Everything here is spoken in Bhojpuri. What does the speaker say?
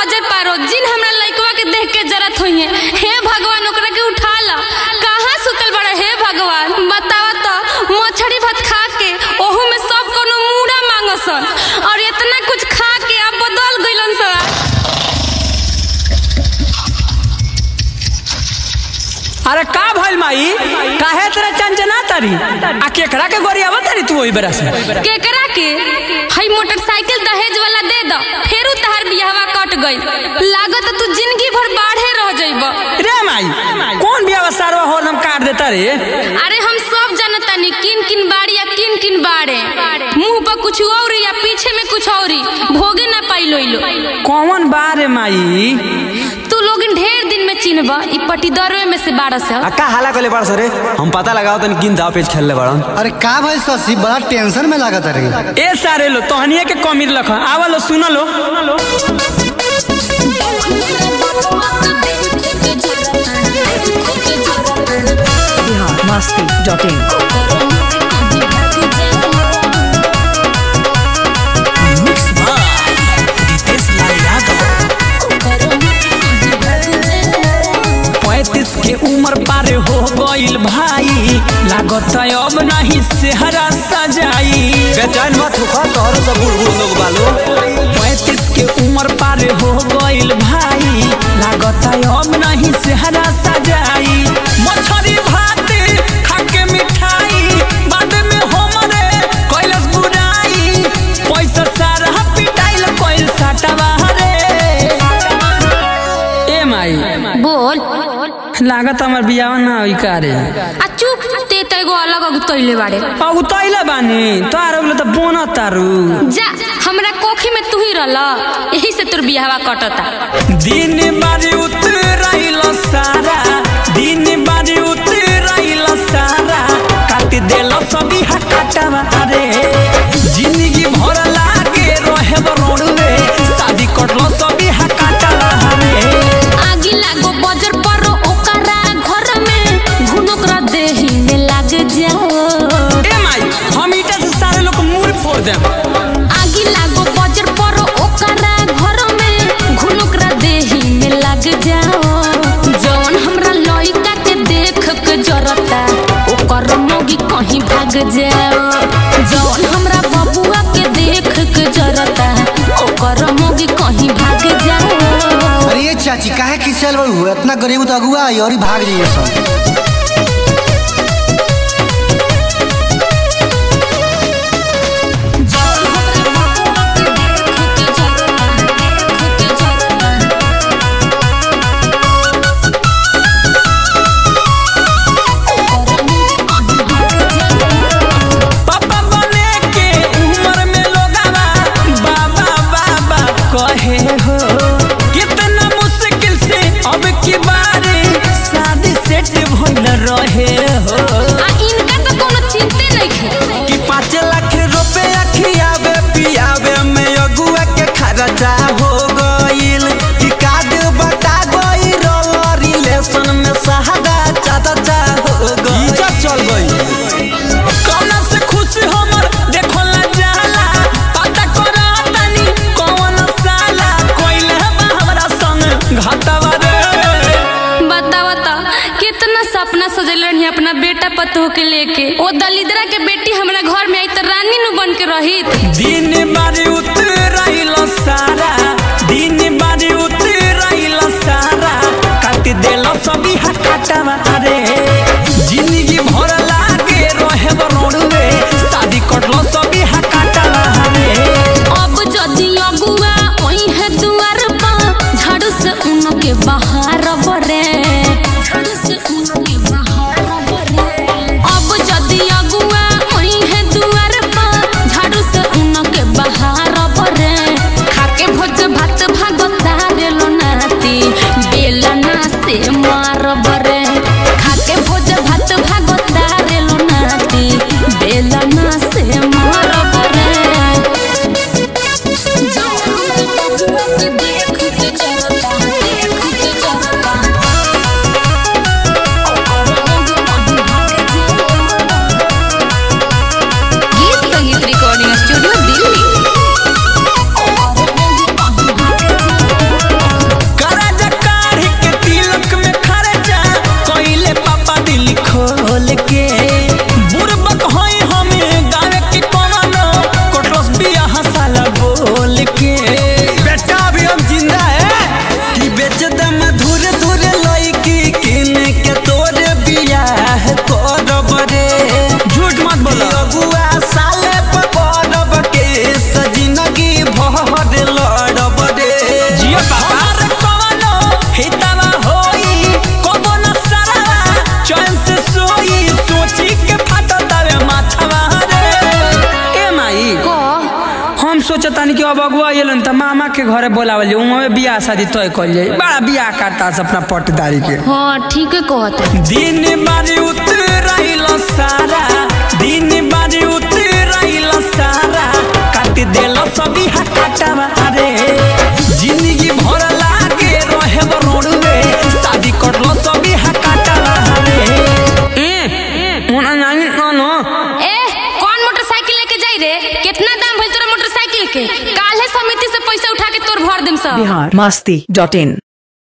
अजय पारो जिन हमरा लइकवा के देख के जरत होई है हे भगवान ओकरा के उठा ला कहाँ सुतल बड़ा हे भगवान बतावा तो मछली भात खा के ओहू में सब कोनो मूड़ा मांगसन और इतना कुछ खा के अब बदल गइलन सन अरे का भइल माई काहे तेरा चंचना तारी आ केकरा के गोरियावा तारी तू ओई बेरा से केकरा के हई मोटरसाइकिल दहेज वाला दे द फेरू तहार बियाहवा कट गई लागत तू जिंदगी भर बाढ़े रह जइब रे माई कौन बियावा सारवा होरदम काट देता रे अरे हम सब जानतानी किन किन बाड़ी या किन किन बाड़े मुंह पर कुछ और या पीछे में कुछ और भोगे ना पाई लोइलो कौन बा रे माई तू लोग ढेर दिन में चिन्हब ई पटीदरवे में से बारह से अक्का हाला कले बड़ सरे हम पता लगाओ तनी किन दाव पेच खेलले बड़न अरे का भाई शशि बड़ा टेंशन में लागत रही ए सारे लो तोहनिए के कमीर लख आवा लो सुन लो biharmasti.in पैंतीस के उम्र पार हो गइल भाई लागत अब नहीं सेहरा सजाई बेचैन मत होखा तोहरो सब बूढ़ बूढ़ लोग बालो पैंतीस के उम्र पार हो गइल भाई लागत अब नहीं सेहरा सजाई मछरी भात खाके मिठाई बाद में हमरे कैलस बुराई पैसा सारा पिटाइल कोइल साटवा रे ए माई बोल लागत हमर बियाह ना होई कारे आ चुप ते तो एगो अलग अगुतैले बाड़े अब तैले बानी तार अगले त बोन तारू जा हमरा कोखी में तू ही रहल यही से तोर बियाहवा कटता दिन बारी उतराइल सारा दिन बारी उतराइल सारा काट देल सभी हकाटवा रे जिंदगी भर लागे रहे रोडवे शादी कटलो सभी हकाटवा रे आगी लागो बजर पर ओकरा घर में घुनकरा देही में लाग जाओ ए माई हम ईटा से सारे लोग मुंह फोड़ देम आगी लागो बजर पर ओकरा घर में घुनकरा देही में लाग जाओ जौन हमरा लइका के देख के जरता ओकर मोगी कहीं भाग जाओ जौन हमरा बबुआ के देख के जरता ओकर मोगी कहीं भाग जाओ अरे ये चाची काहे खिसियल बड़ू इतना गरीब तो अगुआ आई और ही भाग जाइए सब पापा बने के उम्र में लोगावा बाबा बाबा कहे हो कितना मुश्किल से अब की बारी शादी सेट भइल रहे हो आ इनका तो कोनो चिंते नहीं कि पाँच लाख रुपया खियावे पियावे में अगुआ के खर्चा हो गइल कि कार्ड बटा गइल रिलेशन में सहारा चाचा हो गइल इज्जत चल गई कौना से खुश हमर देखो ला जाला पता करा तनी कौन साला कोइल बा हमरा संग घाटवा रे बतावा तो कितना सपना सजल रही अपना बेटा पतोह के लेके ओ दलिद्रा के बेटी हमरा घर में आई तो रानी नु बन के रही दिन बारी उतराइल सारा दिन बारी उतराइल सारा काट देल सभी हकाटवा रे जिंदगी भर लागे रहे रोडवे शादी कटलो सभी हकाटवा रे अब जदी अगुआ ओई है दुआर पर झाड़ू से उनके बाहर बरे झाड़ू से उनके बाहर बरे अब जदी अगुआ ओई है दुआर पर झाड़ू से उनके बाहर बरे खाके भोज भात भागता रे लो नाती बेलना से मार बरे खाके भोज भात भागता रे लो नाती बेलना से मार बरे गीत संगीत रिकॉर्डिंग स्टूडियो दिल्ली के घरे बोलावल जाए उहाँ में बियाह शादी तय कल जाए बड़ा बियाह करता से अपना पटदारी के हाँ ठीक है कहते दिन बारी उतराइल सारा दिन बारी उतराइल सारा काट देल सभी हकाटवा रे जिंदगी भर लागे रहे रोडवे शादी करलो सभी हकाटवा रे ए मोना नानी कानो ए कौन मोटरसाइकिल लेके जाई रे कितना दाम भइल तोरा मोटरसाइकिल के काल्हे समिति से पैसा उठा के तोर भर देम सब बिहार मस्ती डॉट इन